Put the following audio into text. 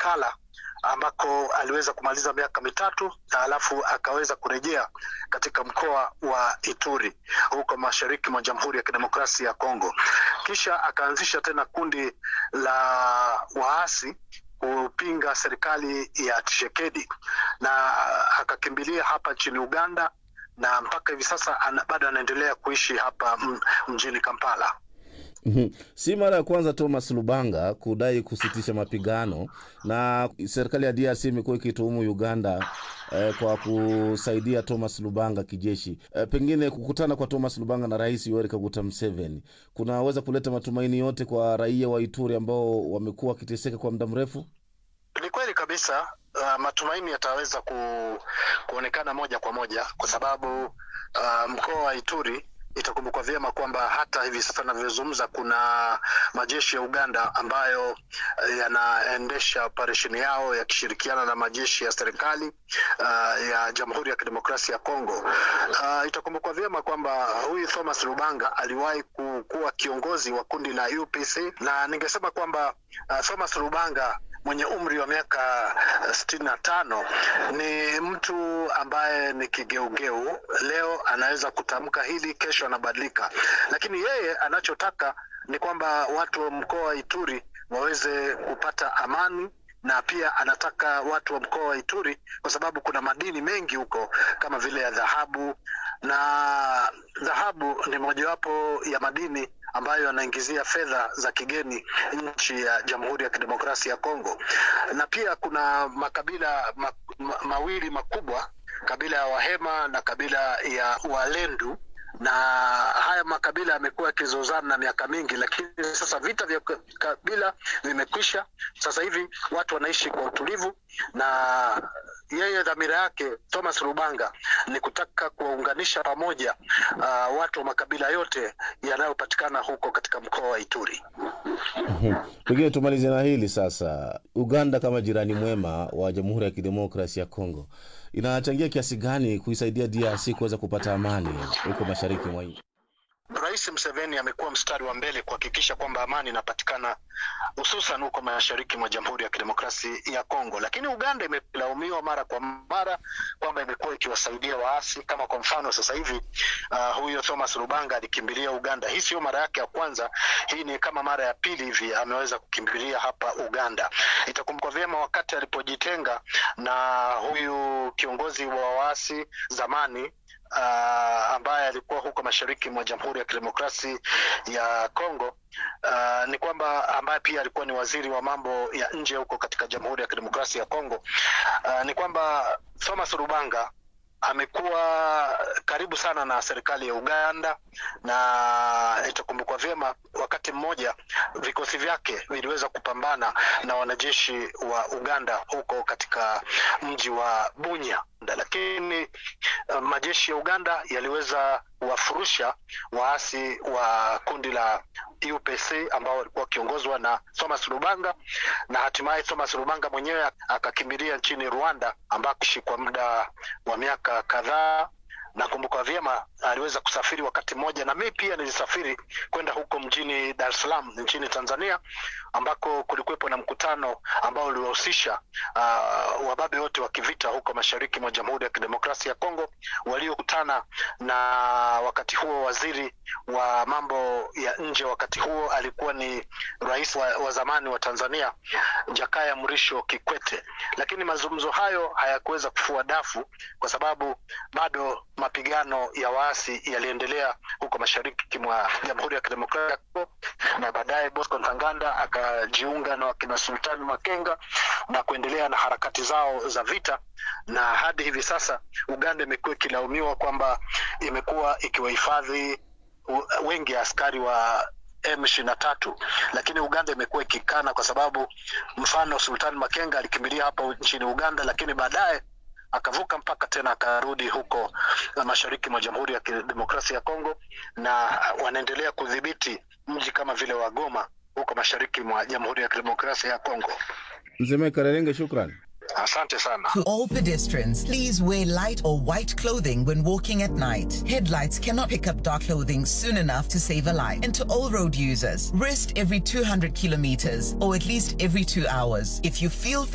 Makala ambako aliweza kumaliza miaka mitatu na alafu akaweza kurejea katika mkoa wa Ituri huko mashariki mwa Jamhuri ya Kidemokrasia ya Kongo. Kisha akaanzisha tena kundi la waasi kupinga serikali ya Tshisekedi na akakimbilia hapa nchini Uganda na mpaka hivi sasa ana, bado anaendelea kuishi hapa mjini Kampala. Mhm. Si mara ya kwanza Thomas Lubanga kudai kusitisha mapigano, na serikali ya DRC imekuwa ikituhumu Uganda eh, kwa kusaidia Thomas Lubanga kijeshi. Eh, pengine kukutana kwa Thomas Lubanga na Rais Yoweri Kaguta Museveni kunaweza kuleta matumaini yote kwa raia wa Ituri ambao wamekuwa wakiteseka kwa muda mrefu. Ni kweli kabisa. Uh, matumaini yataweza ku, kuonekana moja kwa moja kwa sababu uh, mkoa wa Ituri itakumbukwa vyema kwamba hata hivi sasa navyozungumza kuna majeshi ya Uganda ambayo uh, yanaendesha operesheni yao yakishirikiana na majeshi ya serikali uh, ya Jamhuri ya Kidemokrasia ya Kongo. Uh, itakumbukwa vyema kwamba huyu Thomas Lubanga aliwahi kuwa kiongozi wa kundi la UPC na ningesema kwamba uh, Thomas Lubanga mwenye umri wa miaka sitini na tano ni mtu ambaye ni kigeugeu. Leo anaweza kutamka hili, kesho anabadilika, lakini yeye anachotaka ni kwamba watu wa mkoa wa Ituri waweze kupata amani na pia anataka watu wa mkoa wa Ituri kwa sababu kuna madini mengi huko kama vile ya dhahabu, na dhahabu ni mojawapo ya madini ambayo yanaingizia fedha za kigeni nchi ya Jamhuri ya Kidemokrasia ya Kongo, na pia kuna makabila ma, ma, mawili makubwa, kabila ya Wahema na kabila ya Walendu na haya makabila yamekuwa yakizozana na miaka mingi, lakini sasa vita vya kabila vimekwisha. Sasa hivi watu wanaishi kwa utulivu, na yeye dhamira yake Thomas Lubanga ni kutaka kuwaunganisha pamoja uh, watu wa makabila yote yanayopatikana huko katika mkoa wa Ituri. Pengine tumalize na hili sasa. Uganda kama jirani mwema wa Jamhuri ya Kidemokrasi ya Kongo inachangia kiasi gani kuisaidia DRC kuweza kupata amani huko mashariki mwa nchi? Rais Museveni amekuwa mstari wa mbele kuhakikisha kwamba amani inapatikana hususan huko mashariki mwa Jamhuri ya Kidemokrasi ya Kongo, lakini Uganda imelaumiwa mara kwa mara kwamba imekuwa ikiwasaidia waasi. Kama kwa mfano sasa hivi uh, huyo Thomas Lubanga alikimbilia Uganda. Hii sio mara yake ya kwanza, hii ni kama mara ya pili hivi ameweza kukimbilia hapa Uganda. Itakumbukwa vyema wakati alipojitenga na huyu kiongozi wa waasi zamani uh, ambaye alikuwa huko mashariki mwa Jamhuri ya Kidemokrasi ya Kongo. Uh, ni kwamba ambaye pia alikuwa ni waziri wa mambo ya nje huko katika Jamhuri ya Kidemokrasia ya Kongo. Uh, ni kwamba Thomas Lubanga amekuwa karibu sana na serikali ya Uganda na itakumbukwa vyema, wakati mmoja vikosi vyake viliweza kupambana na wanajeshi wa Uganda huko katika mji wa Bunya, lakini uh, majeshi ya Uganda yaliweza kuwafurusha waasi wa kundi la UPC ambao walikuwa wakiongozwa na Thomas Lubanga, na hatimaye Thomas Lubanga mwenyewe akakimbilia nchini Rwanda ambako kwa muda wa miaka kadhaa. Nakumbuka vyema aliweza kusafiri wakati mmoja, na mimi pia nilisafiri kwenda huko mjini Dar es Salaam nchini Tanzania, ambako kulikuwepo na mkutano ambao uliwahusisha uh, wababe wote wa kivita huko mashariki mwa Jamhuri ya Kidemokrasia ya Kongo waliokutana na wakati huo waziri wa mambo ya nje wakati huo alikuwa ni rais wa, wa zamani wa Tanzania Jakaya Mrisho Kikwete, lakini mazungumzo hayo hayakuweza kufua dafu kwa sababu bado mapigano ya waasi yaliendelea huko mashariki mwa Jamhuri ya Kidemokrasia ya Kongo, na baadaye Bosco Ntaganda akajiunga na wakina Sultani Makenga na kuendelea na harakati zao za vita, na hadi hivi sasa Uganda imekuwa ikilaumiwa kwamba imekuwa ikiwahifadhi wengi ya askari wa M ishirini na tatu, lakini Uganda imekuwa ikikana kwa sababu mfano Sultani Makenga alikimbilia hapa nchini Uganda, lakini baadaye akavuka mpaka tena akarudi huko mashariki mwa Jamhuri ya Kidemokrasia ya Kongo, na wanaendelea kudhibiti mji kama vile wa Goma huko mashariki mwa Jamhuri ya Kidemokrasia ya Kongo. Mzee Karerenge, shukran. Asante sana. To all pedestrians, please wear light or white clothing when walking at night. Headlights cannot pick up dark clothing soon enough to save a life. And to all road users, rest every 200 kilometers or at least every two hours. If you feel